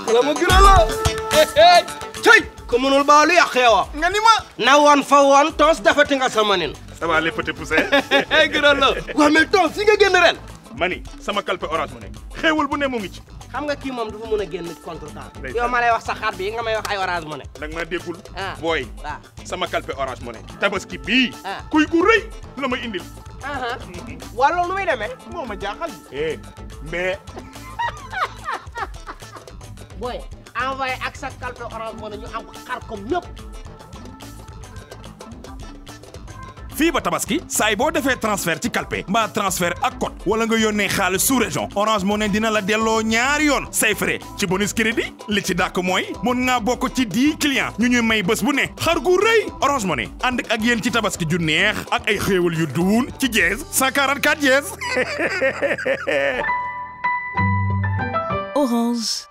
la ma gën a la cëy ku mënul baalu yàq yow nga ni ma na woon fa woon tons dafati nga sama nin ça va les petits poussés gën a la waaw mais tons fi nga génn ren mani sama kalpe orange mu ne xéewal bu ne mu ngi ci xam nga kii moom dafa mën a génn contre temps Ndeysaan. yow ma lay wax sa xar bi nga may wax ay orange mu ne nag ma déggul Ah. booy waaw sama kalpe orange mu ne tabaski bii Ah. kuy gu rëy la ma indil aha waa loolu nu muy demee moo ma jaaxal eh mais booy envoyé ak sa calpe orange mu ne ñu am xar comme ñëpp fii ba tabaski saay boo defee transfert ci kalpe mbaa transfert ak code wala nga yónnee xaalis sous région orange money dina la delloo ñaari yoon say frais ci bonus crédit li ci dàkk mooy mun ngaa bokk ci 10 clients ñu ñuy may bés bu ne xar gu rëy orange money ànd ak yéen ci tabaski ju neex ak ay xéewal yu duun ci jeez 144 jeez Orange.